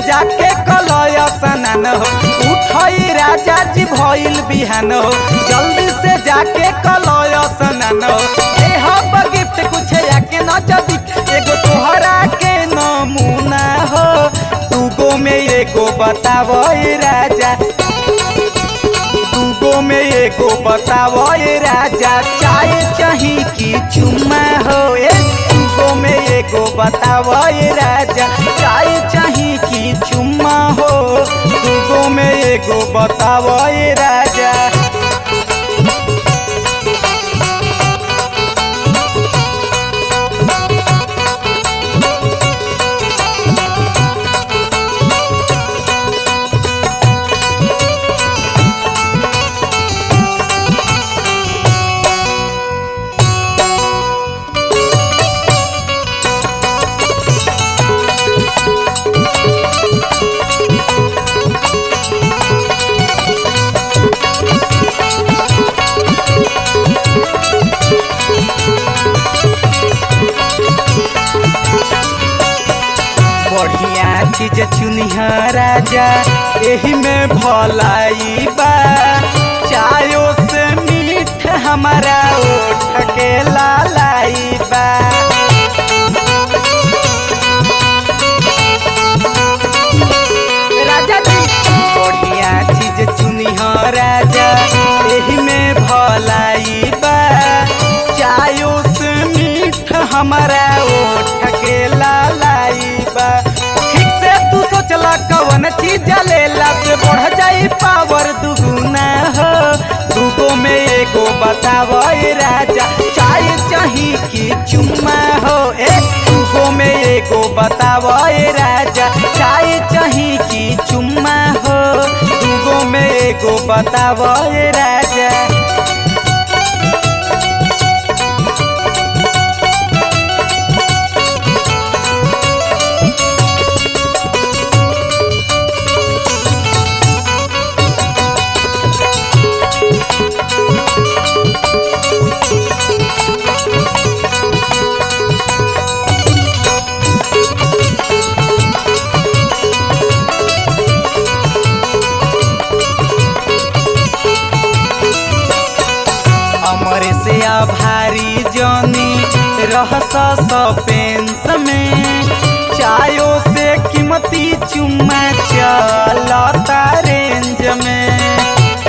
जाके कलय स्नान हो उठई राजा जी भइल बिहान हो जल्दी से जाके कलय स्नान हो ए हब गिफ्ट कुछ याके न जदी एगो तोहरा के नमूना हो दूगो में एगो बतावो ए राजा दूगो में एगो बतावो ए राजा चाय चाही की चुम्मा हो ए दूगो में एगो बतावो ए राजा चाय चाही की चुम्मा हो दूगो में एगो बतावो ए राजा बढ़िया चीज चुनिहा राजा एही में भलाई बा चायो से मीठ हमारा ओठ के लालाई बा राजा जी बढ़िया चीज चुनिहा राजा एही में भलाई बा चायो से मीठ हमारा ओठ के लालाई बा ठीक से तू सोचला कवन चीज लेला से बढ़ जाई पावर दुगुना हो दूगो में एगो बतावो ए राजा चाय चाही की चुम्मा हो ए दूगो में एगो बतावो ए राजा चाय चाही की चुम्मा हो दूगो में एगो बतावो ए राजा अमर से आभारी जनी रहस पेंस में चायो से कीमती चुम्मा चलता रेंज में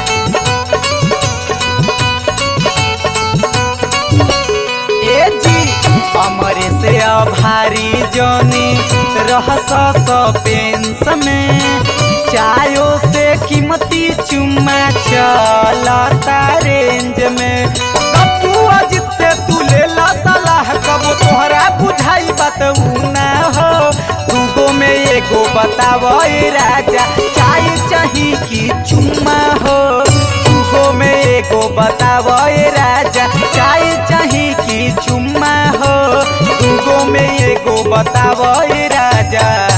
ए जी अमर से आभारी जनी रहस पेंस में चायो से कीमती चुम्मा चलता रेंज में कपू अजित से तू ले ला सलाह कबो तोहरा बुझाई बात ऊ ना हो दूगो में एगो बतावो ए राजा चाय चाही की चुम्मा हो दूगो में एगो बतावो ए राजा चाय चाही की चुम्मा हो दूगो में एगो बतावो ए राजा